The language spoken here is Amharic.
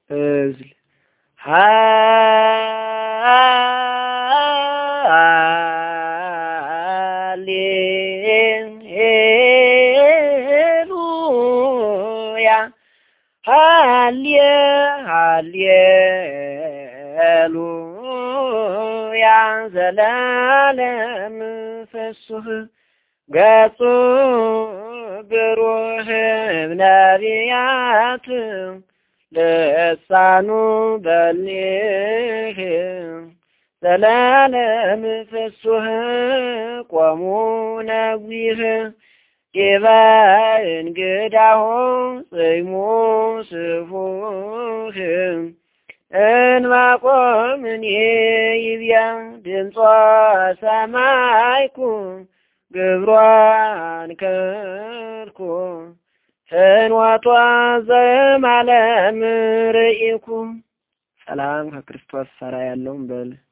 እዝል ሃሌሉያ ሃሌ ሃሌሉያ ዘላለም ፍሱህ ገጹ ብሩህ ነቢያት ልሳኑ በሊህ ዘላለም ፍሱህ ቆሙ ነዊህ ዲበ እንግዳሁ ጽይሙ ስፉህ እንባቆምን ይብያ ድምጿ ሰማይኩ ግብሯን ከርኩ ፍኖቷ ዘማለም ርኢኩ ሰላም ከክርስቶስ ሰራ ያለውን በል